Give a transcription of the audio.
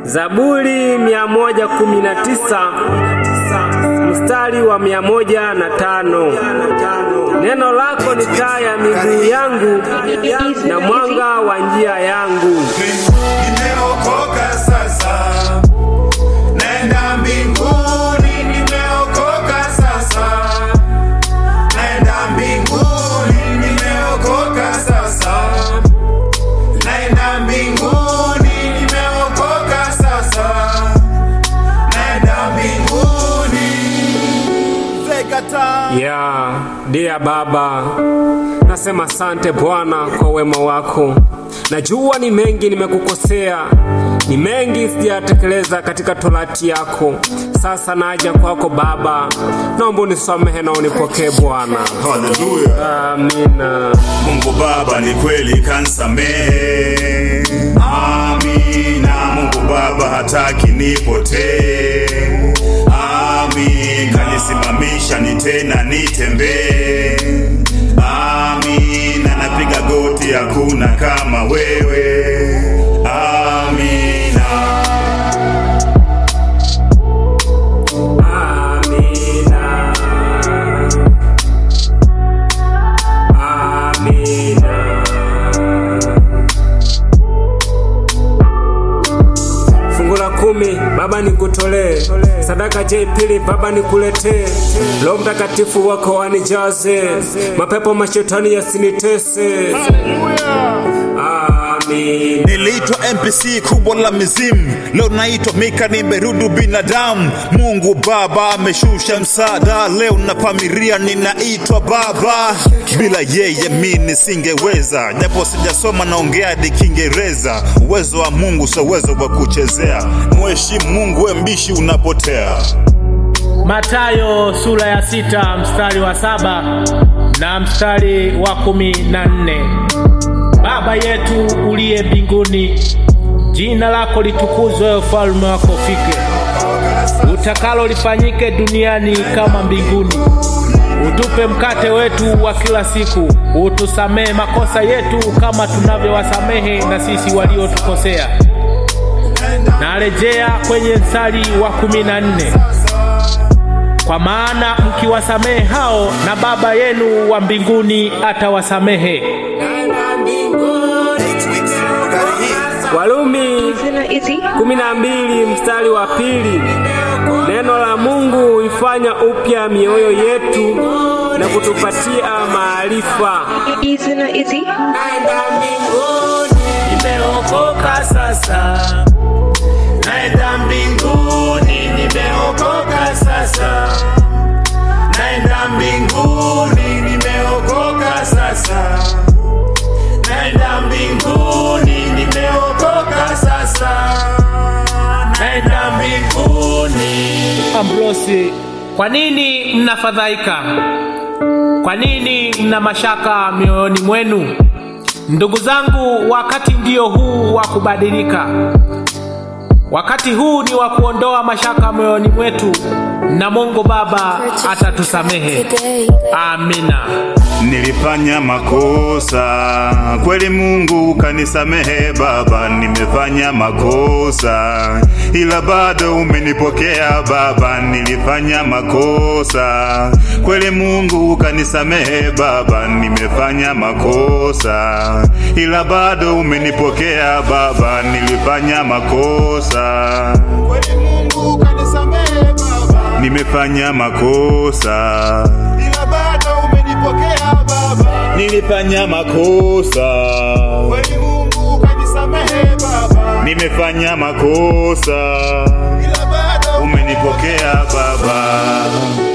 Zaburi 119 mstari wa 105. Neno lako ni taa ya miguu yangu na mwanga wa njia yangu. Nimeokoka sasa, naenda mbinguni. Nimeokoka sasa, naenda mbinguni. Nimeokoka sasa, naenda mbinguni. Nimeokoka sasa, naenda mbinguni. Ya, dia Baba, nasema asante Bwana kwa wema wako. Najua ni mengi nimekukosea, ni mengi sijatekeleza katika torati yako. Sasa naja kwako Baba, naomba unisamehe na unipokee Bwana. Haleluya. Amina. Mungu Baba ni kweli kansamehe. Amina. Mungu Baba hataki nipotee. Amin. Kanisimamisha ni tena nitembee. Amina. Napiga goti, hakuna kama wewe. Amina. Amina. Amina. Fungu la kumi Baba nikutolee, sadaka je pili Baba nikuletee, Roho Mtakatifu wako wanijaze, mapepo mashetani yasinitese. Amin. Niliitwa NPC kubwa la mizimu, leo naitwa Mika, nimerudi binadamu. Mungu Baba ameshusha msaada, leo napamiria, ninaitwa Baba. Bila yeye mi nisingeweza, japo sijasoma, naongea hadi Kiingereza. Uwezo wa Mungu sio uwezo wa kuchezea, mheshimu Mungu, we mbishi unapotea. Matayo sura ya sita mstari wa saba na mstari wa kumi na nne. Baba yetu uliye mbinguni, jina lako litukuzwe, ufalme wako ufike, utakalo lifanyike duniani kama mbinguni. Utupe mkate wetu wa kila siku, utusamehe makosa yetu kama tunavyowasamehe na sisi waliotukosea, na rejea kwenye mstari wa kumi na nne kwa maana mkiwasamehe hao na Baba yenu wa mbinguni atawasamehe. Walumi kumi na mbili mstari wa pili. Neno la Mungu huifanya upya mioyo yetu na kutupatia maarifa. Nimeokoka sasa, naenda mbinguni. Nimeokoka sasa, naenda mbinguni. Nimeokoka sasa, naenda mbinguni. Nimeokoka sasa, naenda mbinguni. Ambrosi, kwa nini mnafadhaika? Kwa nini mna mashaka mioyoni mwenu? Ndugu zangu, wakati ndio huu wa kubadilika. Wakati huu ni wa kuondoa mashaka moyoni mwetu, na Mungu Baba atatusamehe. Amina. Nilifanya makosa kweli, Mungu kanisamehe Baba. Nimefanya makosa ila bado umenipokea Baba. Nilifanya makosa kweli, Mungu kanisamehe Baba. Nimefanya makosa ila bado umenipokea Baba. Nilifanya makosa kweli, Mungu kanisamehe Baba. Nimefanya makosa ila bado umenipokea Baba. Nilifanya makosa kweli, Mungu kanisamehe Baba. Nimefanya makosa ila bado umenipokea Baba.